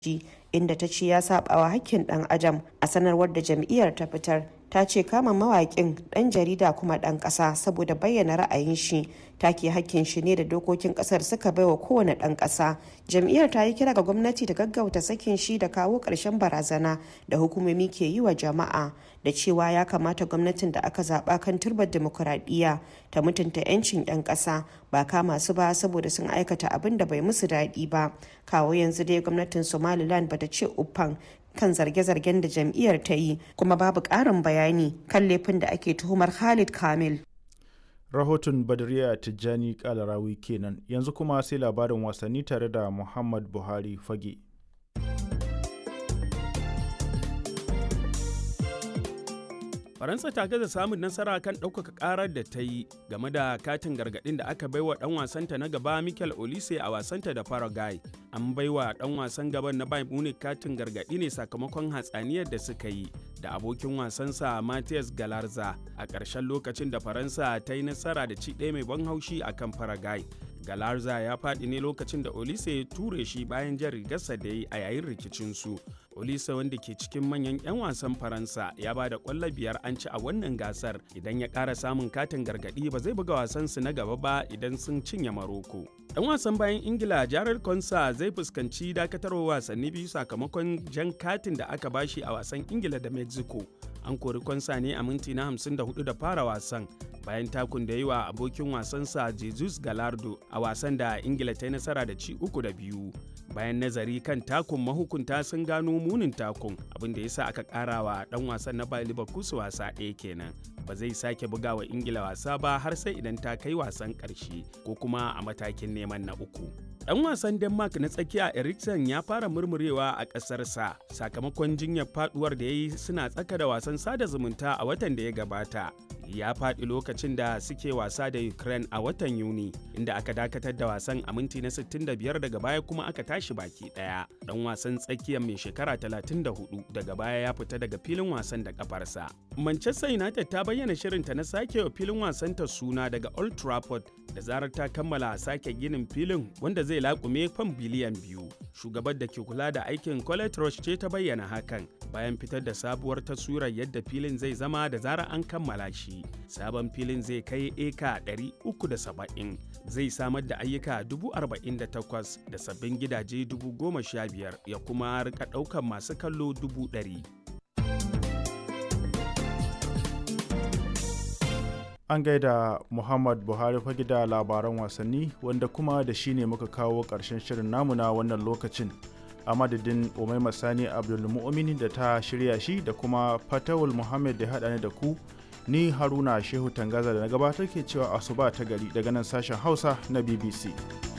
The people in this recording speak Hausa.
inda ta ce ya sabawa hakkin dan adam a sanarwar da jam'iyyar ta fitar ta ce kama mawaƙin ɗan jarida kuma ɗan ƙasa saboda bayyana ra'ayin shi take hakkin shi ne da dokokin ƙasar suka baiwa kowane ɗan ƙasa jam'iyyar ta yi kira ga gwamnati da gaggauta sakin shi da kawo ƙarshen barazana da hukumomi ke yi wa jama'a da cewa ya kamata gwamnatin da aka zaɓa kan turbar dimokuraɗiyya ta mutunta 'yancin 'yan ƙasa ba kama su ba saboda sun aikata abin da bai musu daɗi ba kawo yanzu dai gwamnatin somaliland bata ce uffan kan zarge-zargen da jam'iyyar ta yi kuma babu ƙarin bayani kan laifin da ake tuhumar Khalid Kamil. Rahoton Badriya Tijjani Kalarawi kenan yanzu kuma sai labarin wasanni tare da Muhammad Buhari Fage. faransa ta gaza samun nasara kan ɗaukaka ƙarar da ta yi game da katin gargaɗin da aka baiwa ɗan wasanta na gaba michael olise a wasanta da paraguay an baiwa ɗan wasan gaban na bayern munich katin gargaɗi ne sakamakon hatsaniyar da suka yi da abokin wasansa Matthias Galarza a ƙarshen lokacin da Faransa ta yi nasara da ci ɗaya mai ban haushi a kan Paraguay. Galarza ya faɗi ne lokacin da Olise ya ture shi bayan jan rigarsa da yi a yayin rikicinsu. Olise wanda ke cikin manyan 'yan wasan Faransa ya ba da ƙwallo biyar an ci a wannan gasar idan ya ƙara samun katin gargaɗi ba zai buga wasansu na gaba ba idan sun cinye Maroko. Ɗan wasan bayan Ingila Jared Konsa zai fuskanci dakatarwa wasanni biyu sakamakon jan katin da aka bashi a wasan Ingila da Mexico. An kori Konsa ne a minti na 54 da fara wasan bayan takun da yi wa abokin wasansa Jesus Galardo a wasan da Ingila ta yi nasara da ci uku da biyu. Bayan nazari kan takun mahukunta sun gano munin takun abin da ya sa aka ƙara wa ɗan wasan na Bayer Leverkusen wasa ɗaya kenan. Ba zai sake buga wa Ingila wasa ba har sai idan ta kai wasan ƙarshe ko kuma a matakin neman na uku. Ɗan wasan Denmark na tsakiya Eriksen ya fara murmurewa a ƙasarsa sakamakon jinyar faduwar da ya yi suna tsaka da wasan sada zumunta a watan da ya gabata. Ya faɗi lokacin da suke wasa da Ukraine a watan Yuni, inda aka dakatar da wasan a minti na 65 daga baya kuma aka tashi baki ɗaya. Ɗan wasan tsakiyar mai shekara 34 daga baya ya fita daga filin wasan da kafarsa. Manchester United ta bayyana shirinta na sake wa filin wasanta suna daga Old Trafford da zarar ta kammala sake ginin filin wanda zai laƙume fam biliyan biyu. Shugabar da ke kula da aikin Colette Roche ce ta bayyana hakan bayan fitar da sabuwar taswirar yadda filin zai zama da zarar an kammala shi. Sabon filin zai kai eka 370 zai samar da ayyuka 48,000 da sabbin gidaje 15,000 ya kuma rika ɗaukar masu kallo 100,000. An gaida Muhammad Buhari fage da labaran wasanni wanda kuma da shi ne muka kawo ƙarshen shirin namu na wannan lokacin. A madadin Umaima Sani Abdulmu'mini da ta shirya shi da kuma Fatawul Muhammad da haɗa ni da ku ni Haruna Shehu Tangaza da na gabatar ke cewa asuba ta gari daga nan sashen Hausa na BBC.